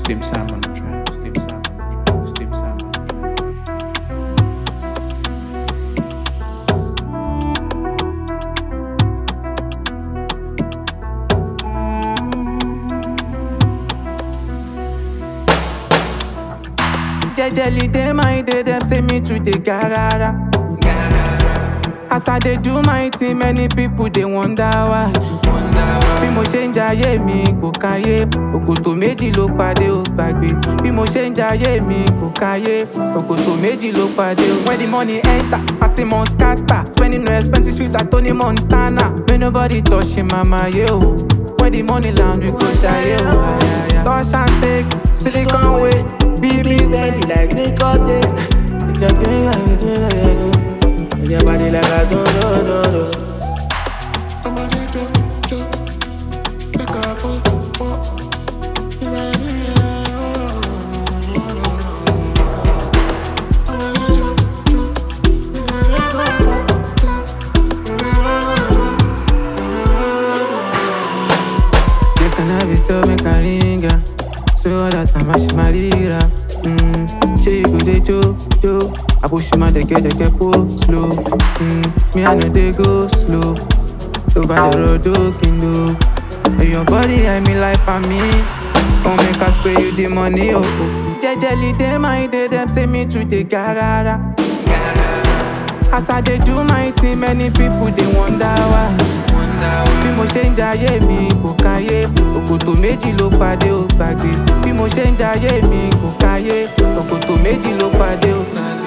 Slim Sam on the track. Slim Sam on the track. Slim Sam on the track. Jejely dey my day, dem say me too dey garara. As I dey do my thing, many people dey wonder why. Bí mo ṣe ń jayé mi kò káyé, òkòtò méjì ló pàdé ó gbàgbé. Bí mo ṣe ń jayé mi kò káyé, òkòtò méjì ló pàdé ó. When the money enter, party must scatter. Spending no expensive sweet like Tony Montana. May nobody touch him, mama, yeah, oh. When the money land, we go shine, oh. Touch and take, silicon way, BB steady like nicotine. It's a thing I do, I do. In your body like I do, do, do, do. Somebody do, do, make her fall, fall. You ready, yeah. Somebody do, do, make her fall, You can have it so make a ringer. So all that time I should marira. Mm, she go dey jo jo. I push my dey get dey get pull slow. Mm, me I know they go slow. So by the road looking low. Hey, your body I me like for me. Come make us pay you the money oh. oh. Jejely dey my day them say me too dey garara. As I dey do my thing, many people dey wonder why. Bí mo ṣe ń jayé mi kò káyé, òkòtò méjì ló pàdé ó gbàgbé. Bí mo ṣe ń jayé mi kò káyé, òkòtò méjì ló pàdé ó gbàgbé.